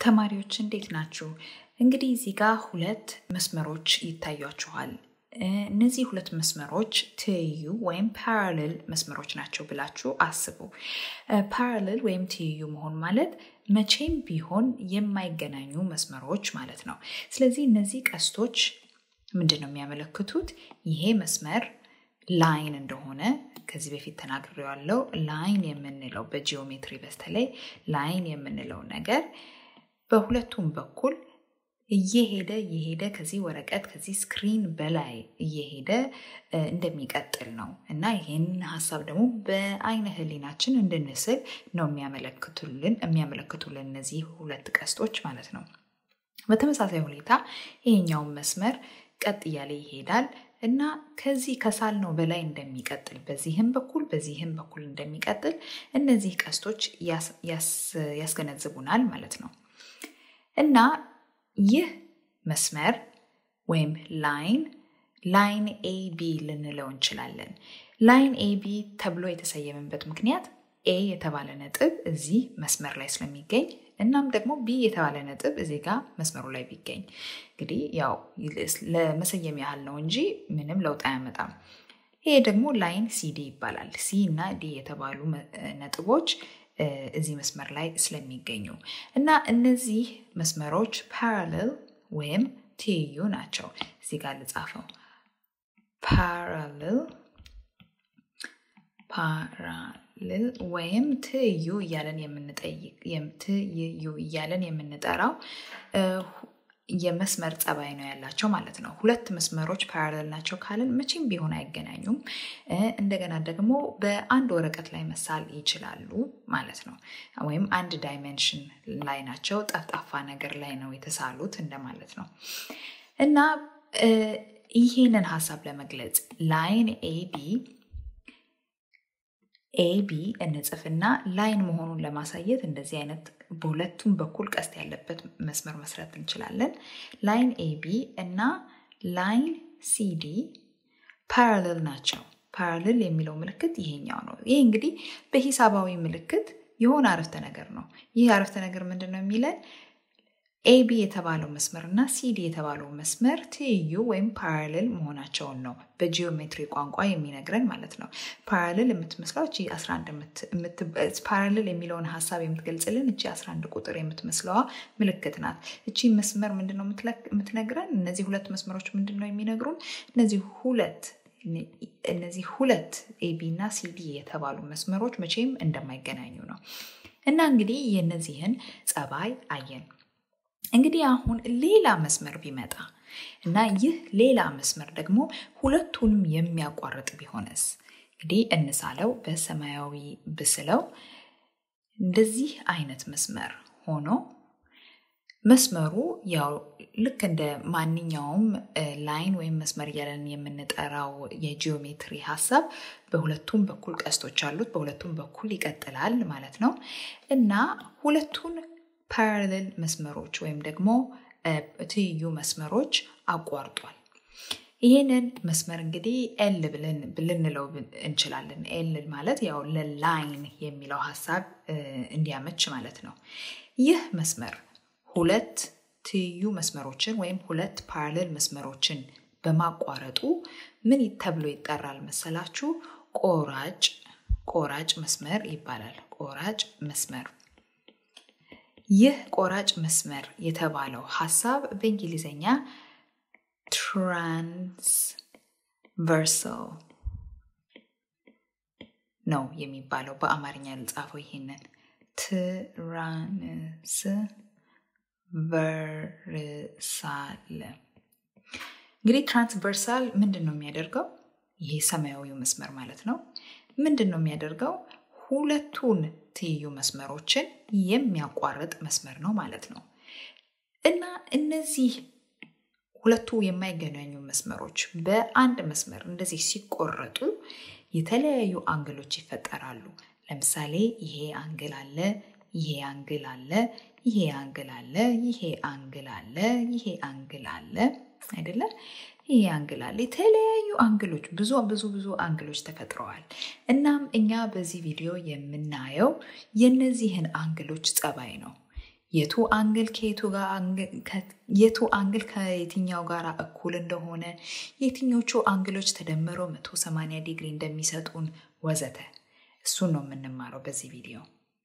ተማሪዎች እንዴት ናችሁ? እንግዲህ እዚህ ጋር ሁለት መስመሮች ይታያችኋል። እነዚህ ሁለት መስመሮች ትይዩ ወይም ፓራሌል መስመሮች ናቸው ብላችሁ አስቡ። ፓራሌል ወይም ትይዩ መሆን ማለት መቼም ቢሆን የማይገናኙ መስመሮች ማለት ነው። ስለዚህ እነዚህ ቀስቶች ምንድን ነው የሚያመለክቱት? ይሄ መስመር ላይን እንደሆነ ከዚህ በፊት ተናግሬዋለሁ። ላይን የምንለው በጂኦሜትሪ በተለይ ላይን የምንለው ነገር በሁለቱም በኩል እየሄደ እየሄደ ከዚህ ወረቀት ከዚህ ስክሪን በላይ እየሄደ እንደሚቀጥል ነው እና ይህን ሀሳብ ደግሞ በአይነ ህሊናችን እንድንስል ነው የሚያመለክቱልን የሚያመለክቱልን እነዚህ ሁለት ቀስቶች ማለት ነው። በተመሳሳይ ሁኔታ ይሄኛውን መስመር ቀጥ እያለ ይሄዳል እና ከዚህ ከሳልነው በላይ እንደሚቀጥል በዚህም በኩል በዚህም በኩል እንደሚቀጥል እነዚህ ቀስቶች ያስገነዝቡናል ማለት ነው እና ይህ መስመር ወይም ላይን ላይን ኤቢ ልንለው እንችላለን። ላይን ኤቢ ተብሎ የተሰየመበት ምክንያት ኤ የተባለ ነጥብ እዚህ መስመር ላይ ስለሚገኝ እናም ደግሞ ቢ የተባለ ነጥብ እዚህ ጋር መስመሩ ላይ ቢገኝ እንግዲህ ያው ለመሰየም ያህል ነው እንጂ ምንም ለውጥ አያመጣም። ይሄ ደግሞ ላይን ሲዲ ይባላል። ሲ እና ዲ የተባሉ ነጥቦች እዚህ መስመር ላይ ስለሚገኙ እና እነዚህ መስመሮች ፓራሌል ወይም ትይዩ ናቸው። እዚህ ጋር ልጻፈው። ፓራሌል ፓራሌል ወይም ትይዩ እያለን የምንጠይቅ ትይዩ እያለን የምንጠራው የመስመር ጸባይ ነው ያላቸው ማለት ነው። ሁለት መስመሮች ፓራሌል ናቸው ካልን መቼም ቢሆን አይገናኙም። እንደገና ደግሞ በአንድ ወረቀት ላይ መሳል ይችላሉ ማለት ነው። ወይም አንድ ዳይሜንሽን ላይ ናቸው፣ ጠፍጣፋ ነገር ላይ ነው የተሳሉት እንደማለት ነው እና ይህንን ሀሳብ ለመግለጽ ላይን ኤቢ ኤቢ እንጽፍና ላይን መሆኑን ለማሳየት እንደዚህ አይነት በሁለቱም በኩል ቀስት ያለበት መስመር መስራት እንችላለን። ላይን ኤቢ እና ላይን ሲዲ ፓራሌል ናቸው። ፓራሌል የሚለው ምልክት ይሄኛው ነው። ይህ እንግዲህ በሂሳባዊ ምልክት የሆነ አረፍተ ነገር ነው። ይህ አረፍተ ነገር ምንድን ነው የሚለን? ኤቢ የተባለው መስመር እና ሲዲ የተባለው መስመር ትይዩ ወይም ፓራሌል መሆናቸውን ነው በጂኦሜትሪ ቋንቋ የሚነግረን ማለት ነው። ፓራሌል የምትመስለው እቺ 11 ፓራሌል የሚለውን ሀሳብ የምትገልጽልን እቺ 11 ቁጥር የምትመስለዋ ምልክት ናት። እቺ መስመር ምንድን ነው የምትነግረን? እነዚህ ሁለት መስመሮች ምንድን ነው የሚነግሩን? እነዚህ ሁለት እነዚህ ሁለት ኤቢ እና ሲዲ የተባሉ መስመሮች መቼም እንደማይገናኙ ነው እና እንግዲህ የእነዚህን ጸባይ አየን። እንግዲህ አሁን ሌላ መስመር ቢመጣ እና ይህ ሌላ መስመር ደግሞ ሁለቱንም የሚያቋርጥ ቢሆንስ? እንግዲህ እንሳለው። በሰማያዊ ብስለው እንደዚህ አይነት መስመር ሆኖ መስመሩ ያው ልክ እንደ ማንኛውም ላይን ወይም መስመር እያለን የምንጠራው የጂኦሜትሪ ሀሳብ በሁለቱም በኩል ቀስቶች አሉት። በሁለቱም በኩል ይቀጥላል ማለት ነው እና ሁለቱን ፓራሌል መስመሮች ወይም ደግሞ ትይዩ መስመሮች አቋርጧል። ይህንን መስመር እንግዲህ ኤል ብለን ልንለው እንችላለን። ኤል ማለት ያው ለላይን የሚለው ሀሳብ እንዲያመች ማለት ነው። ይህ መስመር ሁለት ትይዩ መስመሮችን ወይም ሁለት ፓራሌል መስመሮችን በማቋረጡ ምን ተብሎ ይጠራል መሰላችሁ? ቆራጭ ቆራጭ መስመር ይባላል። ቆራጭ መስመር ይህ ቆራጭ መስመር የተባለው ሀሳብ በእንግሊዝኛ ትራንስቨርሳል ነው የሚባለው። በአማርኛ ልጻፈው ይሄንን ትራንስቨርሳል። እንግዲህ ትራንስቨርሳል ምንድን ነው የሚያደርገው? ይሄ ሰማያዊው መስመር ማለት ነው። ምንድን ነው የሚያደርገው? ሁለቱን ትይዩ መስመሮችን የሚያቋርጥ መስመር ነው ማለት ነው እና እነዚህ ሁለቱ የማይገናኙ መስመሮች በአንድ መስመር እንደዚህ ሲቆረጡ የተለያዩ አንግሎች ይፈጠራሉ። ለምሳሌ ይሄ አንግል አለ፣ ይሄ አንግል አለ፣ ይሄ አንግል አለ፣ ይሄ አንግል አለ፣ ይሄ አንግል አለ አይደለ? ይሄ አንግል አለ። የተለያዩ አንግሎች ብዙ ብዙ ብዙ አንግሎች ተፈጥረዋል። እናም እኛ በዚህ ቪዲዮ የምናየው የነዚህን አንግሎች ጸባይ ነው። የቱ አንግል ከየቱ ጋር የቱ አንግል ከየትኛው ጋር እኩል እንደሆነ የትኞቹ አንግሎች ተደምረው 180 ዲግሪ እንደሚሰጡን ወዘተ እሱን ነው የምንማረው በዚህ ቪዲዮ።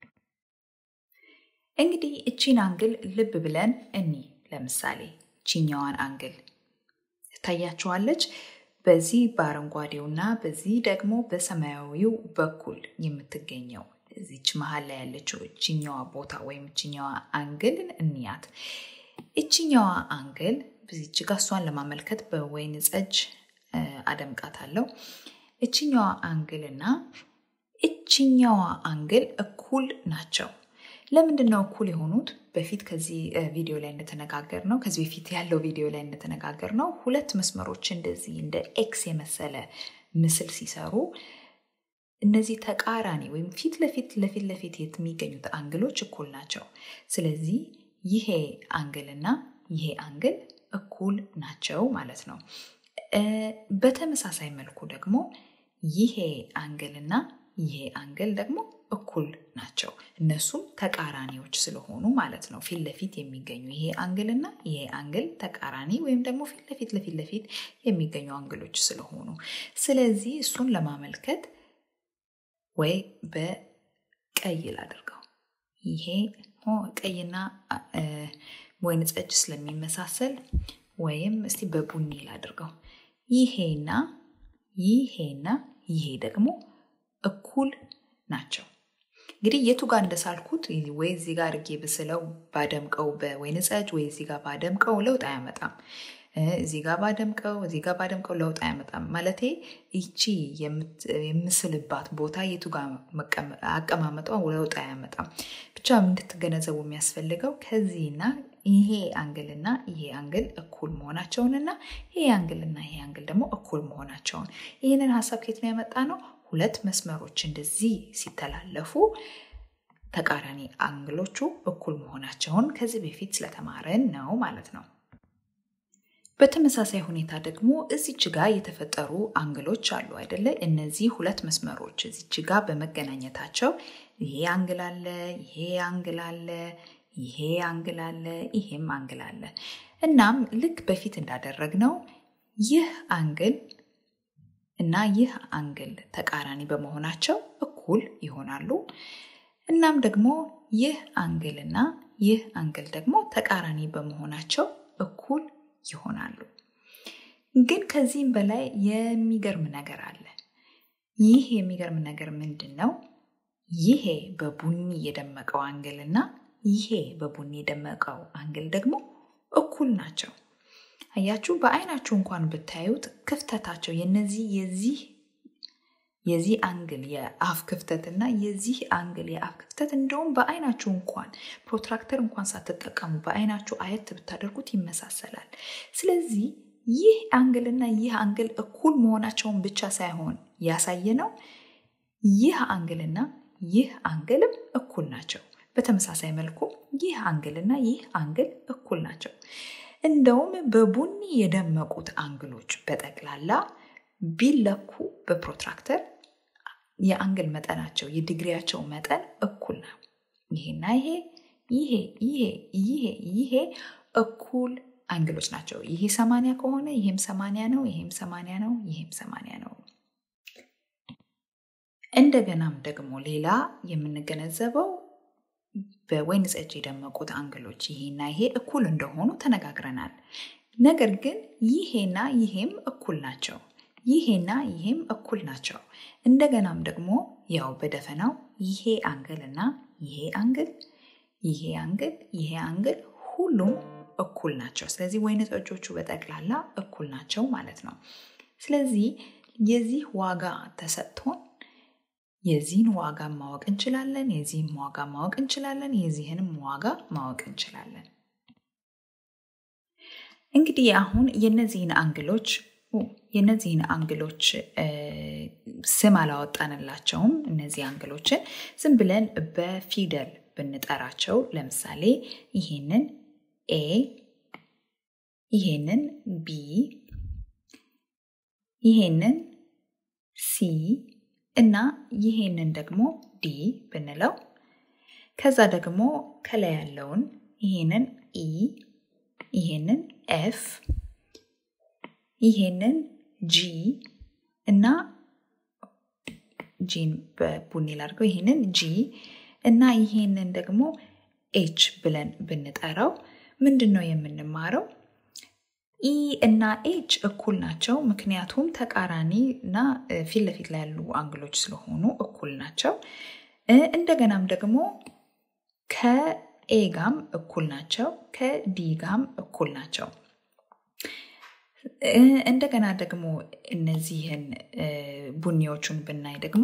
እንግዲህ እቺን አንግል ልብ ብለን እኒ ለምሳሌ ቺኛዋን አንግል ታያችኋለች። በዚህ በአረንጓዴው እና በዚህ ደግሞ በሰማያዊው በኩል የምትገኘው እዚች መሀል ላይ ያለችው እችኛዋ ቦታ ወይም እችኛዋ አንግልን እንያት። እችኛዋ አንግል በዚች ጋ እሷን ለማመልከት በወይን ጠጅ አደምቃታለሁ። እችኛዋ አንግል እና እችኛዋ አንግል እኩል ናቸው። ለምንድን ነው እኩል የሆኑት? በፊት ከዚህ ቪዲዮ ላይ እንደተነጋገር ነው ከዚህ በፊት ያለው ቪዲዮ ላይ እንደተነጋገር ነው ሁለት መስመሮች እንደዚህ እንደ ኤክስ የመሰለ ምስል ሲሰሩ እነዚህ ተቃራኒ ወይም ፊት ለፊት ለፊት ለፊት የሚገኙት አንግሎች እኩል ናቸው። ስለዚህ ይሄ አንግል እና ይሄ አንግል እኩል ናቸው ማለት ነው። በተመሳሳይ መልኩ ደግሞ ይሄ አንግል እና ይሄ አንግል ደግሞ እኩል ናቸው። እነሱም ተቃራኒዎች ስለሆኑ ማለት ነው። ፊት ለፊት የሚገኙ ይሄ አንግል እና ይሄ አንግል ተቃራኒ ወይም ደግሞ ፊት ለፊት ለፊት ለፊት የሚገኙ አንግሎች ስለሆኑ ስለዚህ እሱን ለማመልከት ወይ በቀይ ላድርገው። ይሄ ቀይና ወይን ጠጅ ስለሚመሳሰል ወይም እስቲ በቡኒ ላድርገው። ይሄና ይሄና ይሄ ደግሞ እኩል ናቸው። እንግዲህ የቱ ጋር እንደሳልኩት ወይ እዚህ ጋር አድርጌ ብስለው ባደምቀው በወይን ጠጅ ወይ እዚህ ጋር ባደምቀው ለውጥ አያመጣም። እዚህ ጋር ባደምቀው እዚህ ጋር ባደምቀው ለውጥ አያመጣም። ማለቴ ይቺ የምስልባት ቦታ የቱ ጋር አቀማመጧ ለውጥ አያመጣም። ብቻ እንድትገነዘቡ የሚያስፈልገው ከዚህና ይሄ አንግልና ይሄ አንግል እኩል መሆናቸውንና ይሄ አንግልና ይሄ አንግል ደግሞ እኩል መሆናቸውን ይህንን ሀሳብ ከየት ነው ያመጣ ነው? ሁለት መስመሮች እንደዚህ ሲተላለፉ ተቃራኒ አንግሎቹ እኩል መሆናቸውን ከዚህ በፊት ስለተማረን ነው ማለት ነው። በተመሳሳይ ሁኔታ ደግሞ እዚች ጋ የተፈጠሩ አንግሎች አሉ አይደለ? እነዚህ ሁለት መስመሮች እዚች ጋ በመገናኘታቸው ይሄ አንግል አለ፣ ይሄ አንግል አለ፣ ይሄ አንግል አለ፣ ይሄም አንግል አለ። እናም ልክ በፊት እንዳደረግነው ይህ አንግል እና ይህ አንግል ተቃራኒ በመሆናቸው እኩል ይሆናሉ። እናም ደግሞ ይህ አንግል እና ይህ አንግል ደግሞ ተቃራኒ በመሆናቸው እኩል ይሆናሉ። ግን ከዚህም በላይ የሚገርም ነገር አለ። ይህ የሚገርም ነገር ምንድን ነው? ይሄ በቡኒ የደመቀው አንግል እና ይሄ በቡኒ የደመቀው አንግል ደግሞ እኩል ናቸው። አያችሁ፣ በአይናችሁ እንኳን ብታዩት ክፍተታቸው የነዚህ የዚህ የዚህ አንግል የአፍ ክፍተት እና የዚህ አንግል የአፍ ክፍተት እንደውም በአይናችሁ እንኳን ፕሮትራክተር እንኳን ሳትጠቀሙ በአይናችሁ አየት ብታደርጉት ይመሳሰላል። ስለዚህ ይህ አንግል እና ይህ አንግል እኩል መሆናቸውን ብቻ ሳይሆን ያሳየ ነው ይህ አንግል እና ይህ አንግልም እኩል ናቸው። በተመሳሳይ መልኩ ይህ አንግል እና ይህ አንግል እኩል ናቸው። እንደውም በቡኒ የደመቁት አንግሎች በጠቅላላ ቢለኩ በፕሮትራክተር የአንግል መጠናቸው የዲግሪያቸው መጠን እኩል ነው። ይሄና ይሄ ይሄ ይሄ ይሄ ይሄ እኩል አንግሎች ናቸው። ይሄ ሰማንያ ከሆነ ይሄም ሰማንያ ነው፣ ይሄም ሰማንያ ነው፣ ይሄም ሰማንያ ነው። እንደገናም ደግሞ ሌላ የምንገነዘበው በወይን ጠጅ የደመቁት አንግሎች ይሄና ይሄ እኩል እንደሆኑ ተነጋግረናል። ነገር ግን ይሄና ይሄም እኩል ናቸው። ይሄና ይሄም እኩል ናቸው። እንደገናም ደግሞ ያው በደፈናው ይሄ አንግል እና ይሄ አንግል ይሄ አንግል ይሄ አንግል ሁሉም እኩል ናቸው። ስለዚህ ወይን ጠጆቹ በጠቅላላ እኩል ናቸው ማለት ነው። ስለዚህ የዚህ ዋጋ ተሰጥቶን የዚህን ዋጋ ማወቅ እንችላለን፣ የዚህን ዋጋ ማወቅ እንችላለን፣ የዚህንም ዋጋ ማወቅ እንችላለን። እንግዲህ አሁን የነዚህን አንግሎች የነዚህን አንግሎች ስም አላወጣንላቸውም። እነዚህ አንግሎችን ዝም ብለን በፊደል ብንጠራቸው ለምሳሌ ይሄንን ኤ፣ ይሄንን ቢ፣ ይሄንን ሲ እና ይሄንን ደግሞ ዲ ብንለው ከዛ ደግሞ ከላይ ያለውን ይሄንን ኢ ይሄንን ኤፍ ይሄንን ጂ እና ጂን በቡኒ ላድርገው ይሄንን ጂ እና ይሄንን ደግሞ ኤች ብለን ብንጠራው ምንድን ነው የምንማረው? ኢ እና ኤች እኩል ናቸው። ምክንያቱም ተቃራኒ እና ፊት ለፊት ላይ ያሉ አንግሎች ስለሆኑ እኩል ናቸው። እንደገናም ደግሞ ከኤ ጋም እኩል ናቸው። ከዲ ጋም እኩል ናቸው። እንደገና ደግሞ እነዚህን ቡኒዎቹን ብናይ ደግሞ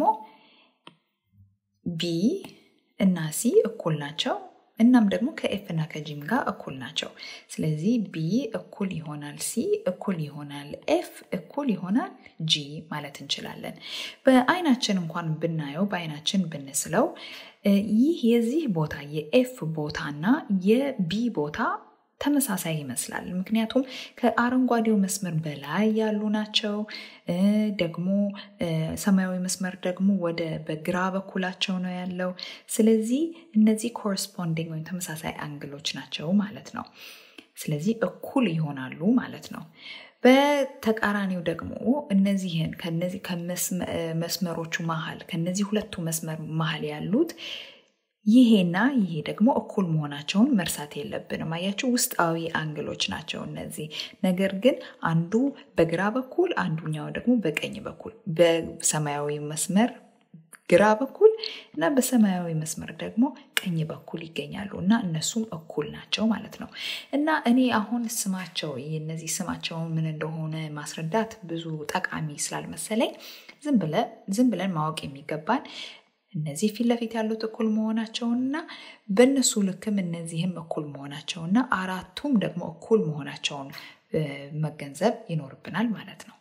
ቢ እና ሲ እኩል ናቸው። እናም ደግሞ ከኤፍ እና ከጂም ጋር እኩል ናቸው። ስለዚህ ቢ እኩል ይሆናል ሲ እኩል ይሆናል ኤፍ እኩል ይሆናል ጂ ማለት እንችላለን። በአይናችን እንኳን ብናየው በአይናችን ብንስለው ይህ የዚህ ቦታ የኤፍ ቦታ እና የቢ ቦታ ተመሳሳይ ይመስላል። ምክንያቱም ከአረንጓዴው መስመር በላይ ያሉ ናቸው። ደግሞ ሰማያዊ መስመር ደግሞ ወደ በግራ በኩላቸው ነው ያለው። ስለዚህ እነዚህ ኮረስፖንዲንግ ወይም ተመሳሳይ አንግሎች ናቸው ማለት ነው። ስለዚህ እኩል ይሆናሉ ማለት ነው። በተቃራኒው ደግሞ እነዚህን ከነዚህ ከመስመሮቹ መሀል ከነዚህ ሁለቱ መስመር መሀል ያሉት ይሄና ይሄ ደግሞ እኩል መሆናቸውን መርሳት የለብንም። አያችሁ ውስጣዊ አንግሎች ናቸው እነዚህ። ነገር ግን አንዱ በግራ በኩል አንዱኛው ደግሞ በቀኝ በኩል በሰማያዊ መስመር ግራ በኩል እና በሰማያዊ መስመር ደግሞ ቀኝ በኩል ይገኛሉ እና እነሱም እኩል ናቸው ማለት ነው። እና እኔ አሁን ስማቸው እነዚህ ስማቸውን ምን እንደሆነ ማስረዳት ብዙ ጠቃሚ ስላልመሰለኝ ዝም ብለን ማወቅ የሚገባን እነዚህ ፊት ለፊት ያሉት እኩል መሆናቸውንና በእነሱ ልክም እነዚህም እኩል መሆናቸውና አራቱም ደግሞ እኩል መሆናቸውን መገንዘብ ይኖርብናል ማለት ነው።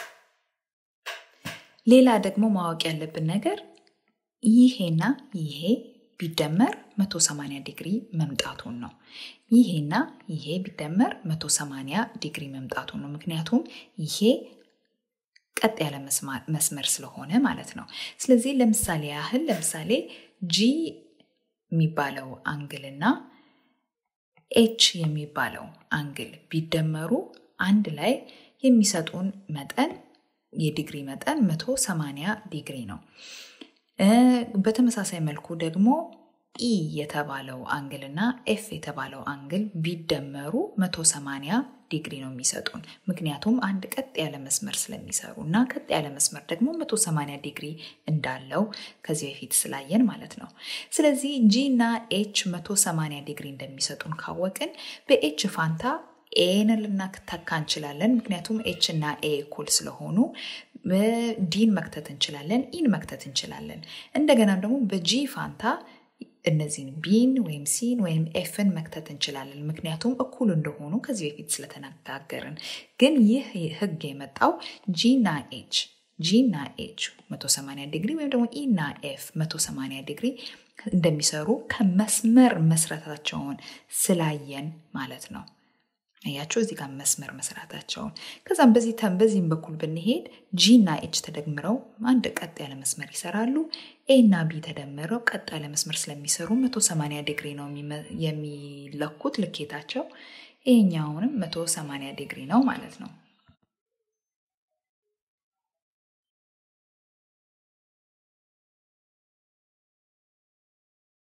ሌላ ደግሞ ማወቅ ያለብን ነገር ይሄና ይሄ ቢደመር 180 ዲግሪ መምጣቱን ነው። ይሄና ይሄ ቢደመር 180 ዲግሪ መምጣቱን ነው። ምክንያቱም ይሄ ቀጥ ያለ መስመር ስለሆነ ማለት ነው። ስለዚህ ለምሳሌ ያህል ለምሳሌ ጂ የሚባለው አንግልና ኤች የሚባለው አንግል ቢደመሩ አንድ ላይ የሚሰጡን መጠን የዲግሪ መጠን 180 ዲግሪ ነው። በተመሳሳይ መልኩ ደግሞ ኢ የተባለው አንግል እና ኤፍ የተባለው አንግል ቢደመሩ 180 ዲግሪ ነው የሚሰጡን። ምክንያቱም አንድ ቀጥ ያለ መስመር ስለሚሰሩ እና ቀጥ ያለ መስመር ደግሞ 180 ዲግሪ እንዳለው ከዚህ በፊት ስላየን ማለት ነው። ስለዚህ ጂ እና ኤች 180 ዲግሪ እንደሚሰጡን ካወቅን በኤች ፋንታ ኤን ልናተካ እንችላለን። ምክንያቱም ኤች እና ኤ እኩል ስለሆኑ ዲን መክተት እንችላለን፣ ኢን መክተት እንችላለን። እንደገናም ደግሞ በጂ ፋንታ እነዚህን ቢን ወይም ሲን ወይም ኤፍን መክተት እንችላለን። ምክንያቱም እኩል እንደሆኑ ከዚህ በፊት ስለተነጋገርን። ግን ይህ ህግ የመጣው ጂና ኤች ጂና ኤች 180 ዲግሪ ወይም ደግሞ ኢና ኤፍ 180 ዲግሪ እንደሚሰሩ ከመስመር መስራታቸውን ስላየን ማለት ነው። አያቸው እዚህ ጋር መስመር መስራታቸውን ከዛም በዚህ በዚህም በኩል ብንሄድ ጂ እና ኤች ተደምረው አንድ ቀጥ ያለ መስመር ይሰራሉ። ኤ እና ቢ ተደምረው ቀጥ ያለ መስመር ስለሚሰሩ 180 ዲግሪ ነው የሚለኩት ልኬታቸው። ይሄኛውንም 180 ዲግሪ ነው ማለት ነው።